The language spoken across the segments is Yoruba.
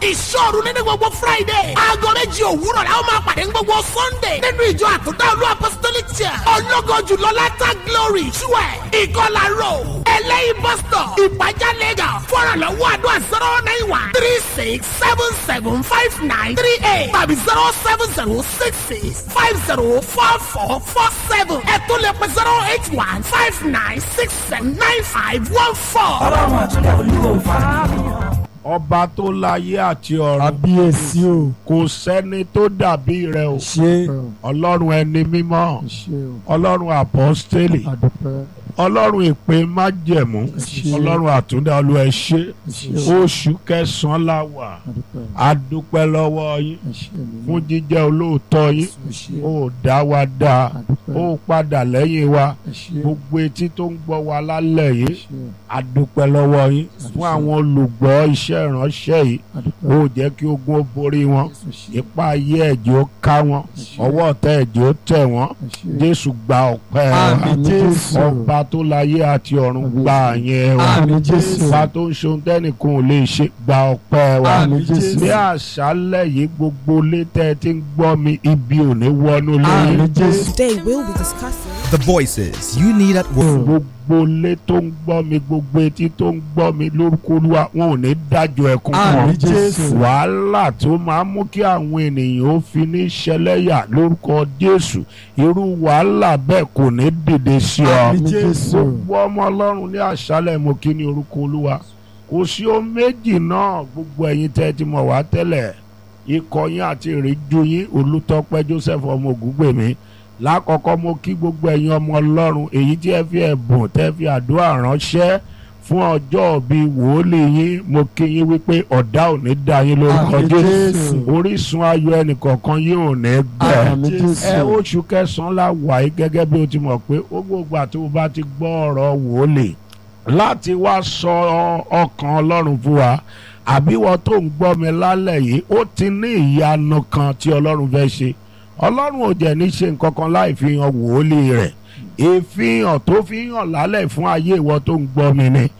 ìṣòro nínú gbogbo friday aago méjì òwúrọ̀ la ó máa pàdé ní gbogbo sunday nínú ìjọ àtúndà olú apostolic church ọlọ́gọ́ jùlọ látà glory twelve ìkọlà road ẹlẹ́yìn bus stop ìpàjá lagos fọ́nrán lọ́wọ́ àdúrà zero nine one three six seven seven five nine three eight tàbí zero seven zero six six five zero four four four seven ẹ̀tún lè pẹ́ zero eight one five nine six seven nine five one four. ọlọ́run àtúndà olúwo fàájì. ọba tó láyé àti ọ̀run kábíyèsí o kò sẹ́ni tó dàbí rẹ o ṣe ọlọ́run ẹni mímọ́ ṣe o ọlọ́run àpọ́stélì àdúpẹ́ ọlọ́run ìpè májẹ̀mú ṣe ọlọ́run àtúndá olú ẹ ṣé ṣe oṣù kẹsàn-án la wà àdúpẹ́ a dúpẹ́ lọ́wọ́ yín ṣe mi fún jíjẹ́ olóòótọ́ yín ṣe ó dá wa dá àdúpẹ́ ó padà lẹ́yìn wa ṣe gbogbo etí tó ń gbọ́ wa lálẹ́ yìí ṣe a dúpẹ́ lọ́wọ́ yín fún àwọn olùgbọ́ iṣẹ́ ìránṣẹ́ yìí àdúpẹ́ ó jẹ́ kí ogun ó borí wọn ṣe ipa ayé ẹ̀jẹ̀ ó ká wọn ọwọ́ ọ̀tá ẹ̀jẹ̀ ó tẹ̀ wọ́n ṣe jésù gba ọpẹ́ wa àmín jésù ọba tó láyé àti ọ̀run gba àyẹn wa àmín jésù ọba tó ń ṣe ohun tẹ́nìkan ò lè ṣe gba ọpẹ́ wa àmín jésù ní àṣálẹ̀ yìí gbogbo létẹ́ tí ń gbọ́ mi ibi ò ní wọnú lórí àmín jésù Today we'll be discussing The voices you need at work. gbogbo lé tó ń gbọ́ mi gbogbo etí tó ń gbọ́ mi lórúkọ olúwa wọn ò ní dájọ́ ẹkún fún àmín ọ jésù wàhálà tó máa ń mú kí àwọn ènìyàn ó fi ní ṣẹlẹ́yà lórúkọ jésù irú wàhálà bẹ́ẹ̀ kò ní dìde sí ọ àmín jésù gbogbo ọmọ ọlọ́run ní àṣálẹ̀ mo kí ní orúkọ olúwa kò sí ohun méjì náà gbogbo ẹ̀yin tẹ́ ẹ ti mọ̀ wá tẹ́lẹ̀ ikọ̀ yín àti ìrìnjú yín olùtọ́pẹ́ joseph ọmọ ògúngbèmí lákọ̀ọ́kọ́ mo kí gbogbo ẹ̀yin ọmọ ọlọ́run èyí tí ẹ fi ẹ̀bùn tẹ́ fi àdúrà ránṣẹ́ fún ọjọ́ bíi wòólì yín mo kí yín wípé ọ̀dá ò ní dá yín lórúkọ àmín jésù jésù orísun ayọ̀ ẹnìkọ̀ọ̀kan yín ò ní gbẹ àmín ẹ jésù oṣù kẹsàn-án la wà yìí gẹ́gẹ́ bí o ti mọ̀ pé ó gbogbo àti o bá ti gbọ́ ọ̀rọ̀ wòólì láti wá sọ ọkàn ọlọ́run fún wa àbí wọ́n tó ń gbọ́ mi lálẹ́ yìí ó ti ní ìyanu kan tí ọlọ́run fẹ́ ṣe ọlọ́run ò jẹ́ ní ṣe nǹkan kan láì fi hàn wòólì rẹ̀ ìfihàn tó fi hàn lálẹ́ fún ayé ìwọ tó ń gbọ́ mi ni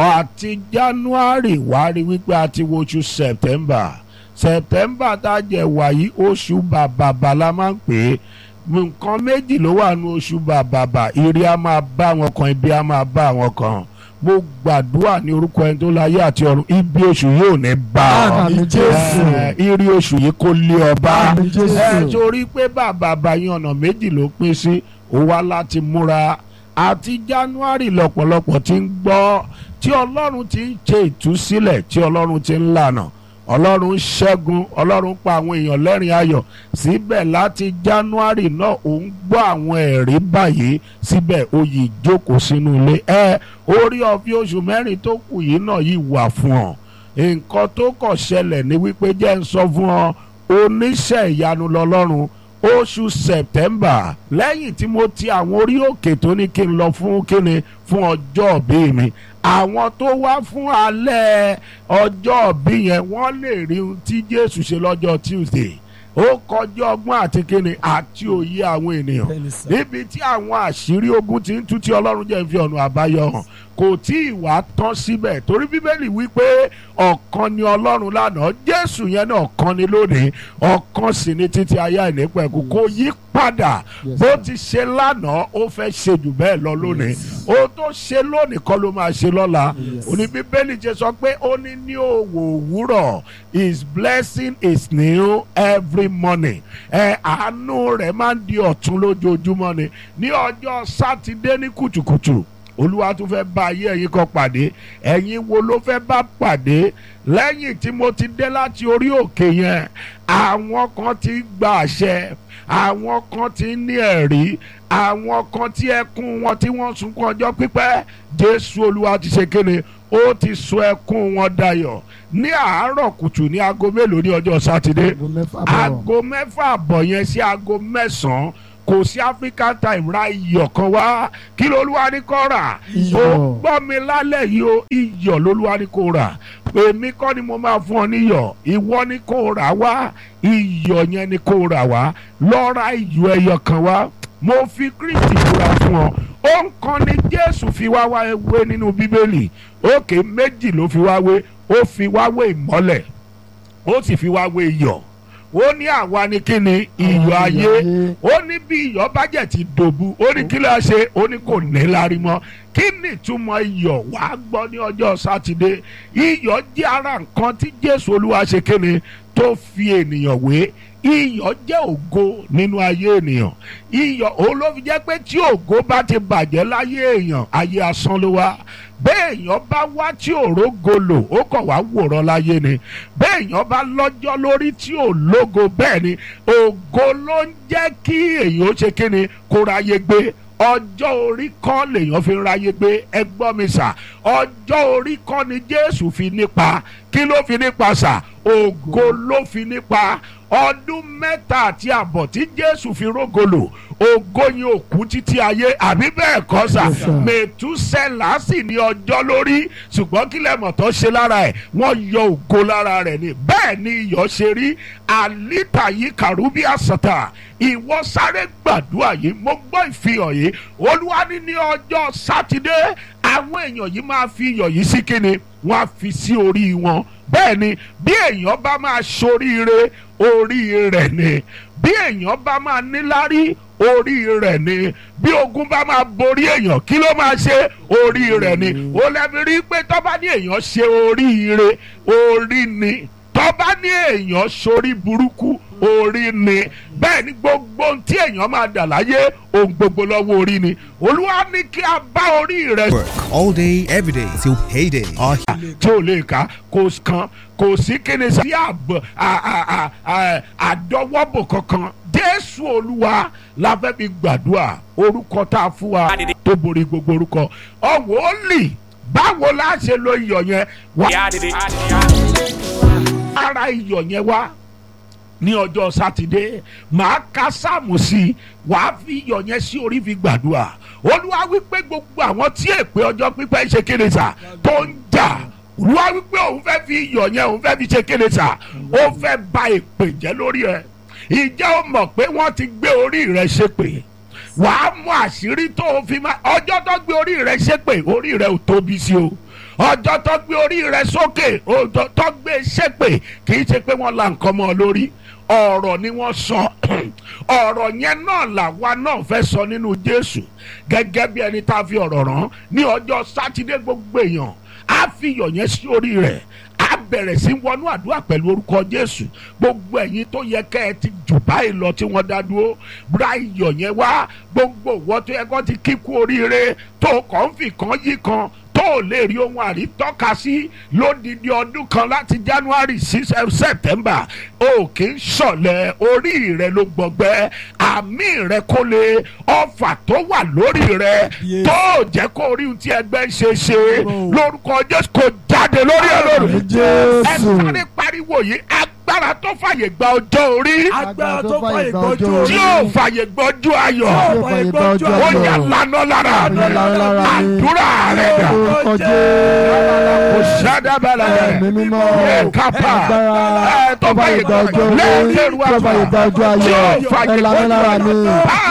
àti january wá rí wípé a ti wo oṣù september september tá a jẹ wàyí oṣù bàbàbà la máa ń pè é nǹkan méjì ló wà ní oṣù bàbàbà ire a máa bá wọn kan ibi a máa bá wọn kan mo gbàdúrà ní orúkọ ẹni tó láyé àti ọ̀run ibi oṣù yìí ò ní bá ọ àmín jésù ẹ, ire oṣù yìí kò lé ọba àmín jésù ẹ torí pé bàbàbà yín ọ̀nà méjì ló pín sí ó wá láti múra àti january lọ́pọ̀lọpọ̀ ti ń gbọ́ tí ọlọ́run ti ń ṣe ìtúsílẹ̀ tí ọlọ́run ti ń lànà ọlọ́run ṣẹ́gun ọlọ́run pa àwọn èèyàn lẹ́rìn ayọ̀ síbẹ̀ láti january náà ò ń gbọ́ àwọn ẹ̀rí báyìí síbẹ̀ oyè ìjókòó sínú ilé ẹ orí ọ̀fi oṣù mẹ́rin tó kù yìí náà yìí wà fún ọ nǹkan tó kọ̀ ṣẹlẹ̀ ní wípé jẹ́ ń sọ fún ọ oníṣẹ́ ìyanu lọ́lọ́run oṣù september lẹ́yìn tí mo ti àwọn orí òkè tó ní kí n lọ fún kíni fún ọjọ́ òbí mi àwọn tó wá fún alẹ́ ọjọ́ òbí yẹn wọ́n lè rí ohun tí jésù ṣe lọ́jọ́ tuesday ó kọjá ọgbọ́n àti kíni àti òye àwọn ènìyàn bẹ́ẹ̀ni sà níbi tí àwọn àṣírí ogun ti ń tú tí ọlọ́run jẹ́ ń fi ọ̀nà àbáyọ hàn kò tí ì wá tán síbẹ̀ torí bíbélì wípé ọ̀kan ni ọlọ́run lánàá jésù yẹn náà ọ̀kan ni lónìí ọ̀kan sì ni títí ayé àìnípẹ̀kù kò yí padà Yes, bó sir. ti ṣe lánàá ó fẹ́ ṣe jù bẹ́ẹ̀ lọ lónìí ó tó ṣe lónìí kọ́ ló máa ṣe lọ́la Yes. òní bíbélì ṣe sọ pé ó ní ní òwò òwúrọ̀ his blessing is new every morning ẹ àánú rẹ̀ máa ń di ọ̀tún lójoojúmọ́ ni ní ọjọ́ sátidé ní kùtùkùtù olúwa tún fẹ́ bá ayé ẹ̀yin kan pàdé ẹ̀yin wo ló fẹ́ bá pàdé lẹ́yìn tí mo ti dé láti orí òkè yẹn àwọn kan ti gba àṣẹ àwọn kan ti ní ẹ̀rí àwọn kan tí ẹkún wọn tí wọ́n sunkún ọjọ́ pípẹ́ jésù olúwa ti ṣe kéde ó ti sọ ẹkún wọn dayọ̀ ní àárọ̀ kùtù ní aago mélòó ní ọjọ́ sátidé aago mẹ́fà bọ̀ aago mẹ́fà àbọ̀ yẹn sí aago mẹ́sàn-án kò sí african time ra iyọ̀ kan wá kí lolúwa ní kó rà Iyọ̀. ó gbọ́ mi lálẹ́ yìí o iyọ̀ lolúwa ní kó rà èmi kọ́ ni mo máa fún ọ níyọ̀ ìwọ ni kó rà wá iyọ̀ yẹn ni kó rà wá lọ ra iyọ̀ ẹyọ kan wá mo fi kristi búra fún ọ ó ń kan ni jésù fi wá wá wé nínú bíbélì òkè méjì ló fi wá wé ó fi wá wé ìmọ́lẹ̀ ó sì fi wá wé iyọ̀ ó ní àwa ni kí ni iyọ̀ ayé ó ní bí iyọ̀ bá jẹ̀ ti dòbu ó ní kí ló ṣe ó ní kò ní lárí mọ́ kí ni ìtumọ̀ iyọ̀ wàá gbọ́ ní ọjọ́ sátidé iyọ̀ jẹ́ ara nǹkan tí jésù olúwa ṣe kéne tó fi ènìyàn wé iyọ̀ jẹ́ ògo nínú ayé ènìyàn iyọ̀ òun ló fi jẹ́ pé tí ògo bá ti bàjẹ́ láyé èèyàn ayé asán ló wá bẹ́ẹ̀ èèyàn bá wá tí òró golo ó kàn wá wòran láyé ni bẹ́ẹ̀ èèyàn bá lọ́jọ́ lórí tí ò lógo bẹ́ẹ̀ ni ògo ló ń jẹ́ kí èèyàn ó ṣe kíni kó ráyé gbé ọjọ́ orí kọ́ lèèyàn fi ń ráyé gbé ẹ gbọ́ mi sà ọjọ́ orí kọ́ ni jésù fi nípa kí ló fi nípa sà ògo ló fi nípa ọdún mẹ́ta àti àbọ̀ tí jésù fi rógolo ògo yẹn ò kú títí ayé àbí bẹ́ẹ̀ kọ́ sà Yes, sir. mẹ̀túsẹ́là sì ní ọjọ́ lórí ṣùgbọ́n kí lẹ́mọ̀ tó ṣe lára ẹ̀ wọ́n yọ ògo lára rẹ̀ ni bẹ́ẹ̀ ni iyọ̀ ṣe rí àlítà yìí kàrúbí àsàtà ìwọ sáré gbàdúrà yìí mo gbọ́ ìfihàn yìí olúwa ní ní ọjọ́ sátidé àwọn èèyàn yìí máa fi iyọ̀ yìí sí kíni wọ́n á fi sí orí wọn bẹ́ẹ̀ ni bí èèyàn bá máa ṣoríire orí rẹ̀ ni bí èèyàn bá máa níláárí orí rẹ̀ ni bí ogun bá máa borí èèyàn kí ló máa ṣe orí rẹ̀ ni ó lẹ́bi rí pé tó bá ní èèyàn ṣe oríire orí ni tó bá ní èèyàn ṣorí burúkú orí ni bẹ́ẹ̀ ni gbogbo ohun tí èèyàn máa dà láyé ohun gbogbo lọ́wọ́ orí ni olúwa ní kí a bá orí rẹ̀ Work all day, every day till payday. Our tí ò lè ka kò kan kò sí kíni sí àbọ̀ à- à- à- à- àdọ́wọ́bò kankan jésù olúwa la fẹ́ fi gbàdúrà orúkọ tá a fún wa tó borí gbogbo orúkọ ọ̀wọ́ ó lì báwo la ṣe lo iyọ̀ yẹn wá ara iyọ̀ yẹn wá ní ọjọ́ sátidé màá ka sáàmù sí i wàá fi iyọ̀ yẹn sí orí fi gbàdúrà olúwa wípé gbogbo àwọn tí èpè ọjọ́ pípẹ́ ṣe kéde sà tó ń jà olúwa wípé òun fẹ́ fi iyọ̀ yẹn òun fẹ́ fi ṣe kéde sà ó fẹ́ ba èpè jẹ́ lórí ẹ̀ ìjẹ́ ó mọ̀ pé wọ́n ti gbé orí rẹ̀ ṣépè wàá mú àṣírí tó o fi máa ọjọ́ tó gbé orí rẹ̀ ṣépè orí rẹ̀ ò tóbi sí o ọjọ́ tó gbé orí rẹ̀ sókè ọjọ́ tó gbé ṣépè kì í ṣe pé wọ́n la nǹkan mọ́ ọ lórí ọ̀rọ̀ ni wọ́n sọ ọ̀rọ̀ yẹn náà làwa náà fẹ́ sọ nínú jésù gẹ́gẹ́ bí ẹni tá a fi ọ̀rọ̀ rán ní ọjọ́ sátidé gbogbo èèyàn á fi iyọ̀ yẹn sí orí rẹ̀ á bẹ̀rẹ̀ sí wọnú àdúrà pẹ̀lú orúkọ jésù gbogbo ẹ̀yin tó yẹ kẹ́ ẹ ti jù báyìí lọ tí wọ́n dá dúró búra iyọ̀ yẹn wá gbogbo ìwọ tó yẹ kó ti kíkú oríire tó kàn ń fi kan yí kan tó ò lè rí ohun àrítọ́ka sí lódìdí ọdún kan láti january sí september o kì í ṣọ̀lẹ̀ orí rẹ ló gbọgbẹ́ àmì rẹ kó lè ọfà tó wà lórí rẹ Yes. tó ò jẹ́ kó rí ohun tí ẹgbẹ́ ń ṣe ṣe lórúkọ jésù kò jáde lórí ẹ lórí ẹ Jésù. sáré pariwo yìí agbára tó fàyè gba ọjọ́ orí agbára tó fà ìgbọ́jú tí yóò fàyè gbọ́jú ayọ̀ Tí yóò fàyè gbọ́jú ó ayọ̀. yà lánà lára Lánà lára mi. àdúrà rẹ dà orúkọ kò Jésù. sádàbàlà Ẹ̀mí mímọ́. ẹ kápá Agbára ẹ tó tó fà fàyè ìgbọ́jú gbọ́jú orí. lẹ́ẹ̀kẹ́rù Tó fà ìgbọ́jú ayọ̀. tí yóò fàyè Ẹ lànà lára mi. gbọ́jú ayọ̀